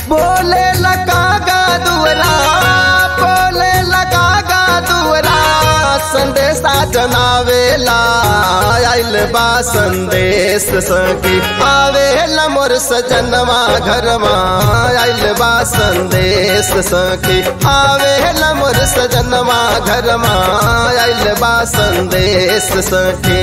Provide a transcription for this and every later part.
बोले लगा गा दुवरा बोले लगा गा दुवरा संदेशा जनावेला आइल बा संदेश सखी आवेला मोर सजनवा घरमा आइल बा संदेश सखी आवेला मोर सजनवा घरमा आइल बा संदेश सखी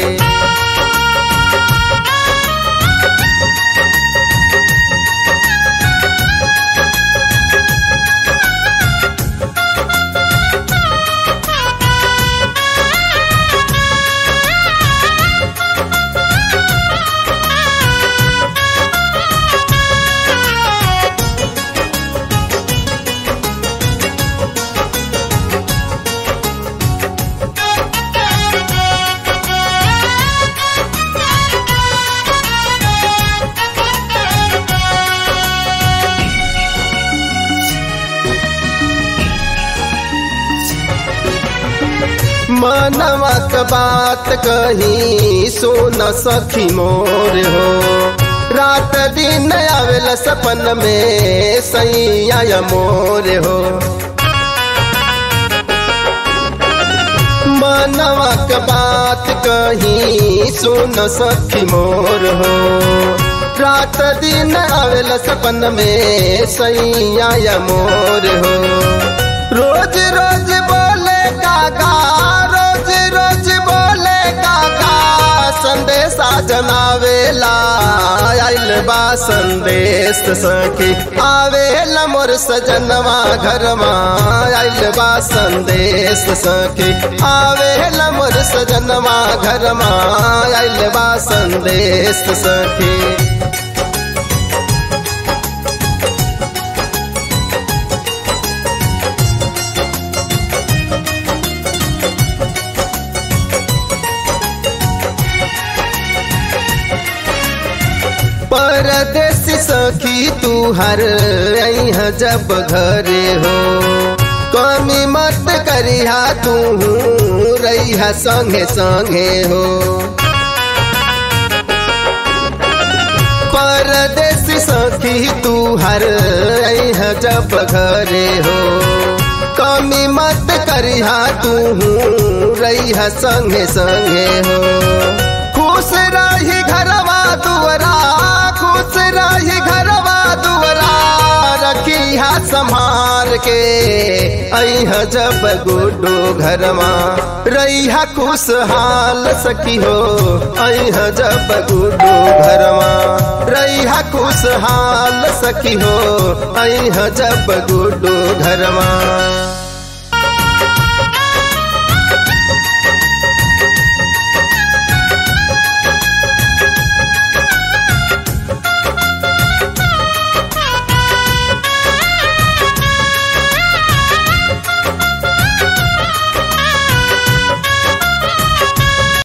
मनवा क बात कही सोन सखी मोर हो रात दिन आवेला सपन में सैया मोर हो मनवा क बात कही सोन सखी मोर हो रात दिन आवेला सपन में सैया मोर हो रोज रोज बोले काका रोज रोज बोले काका संदेशा जनावेला आइल बा संदेश सखी आवेला मोर सजनवा घरमा आइल बा संदेश सखी आवेला मोर सजनवा घरमा आइल बा संदेश सखी परदेसी सखी तू हर अह जब घरे हो कमी मत करिहा तू रहिहा संगे संगे हो परदेसी सखी तू हर अह जब घरे हो कमी मत करिहा तू रहिहा संगे संगे हो खुश रही घरवा दुवरा खुश रही घरवा दुवरा रखिया संभार के अह जब गुडो घरमा रहिया खुशहाल सखी हो अह जब गुडो घरमा रहिया खुशहाल सखी हो अह जब गुडो घरमा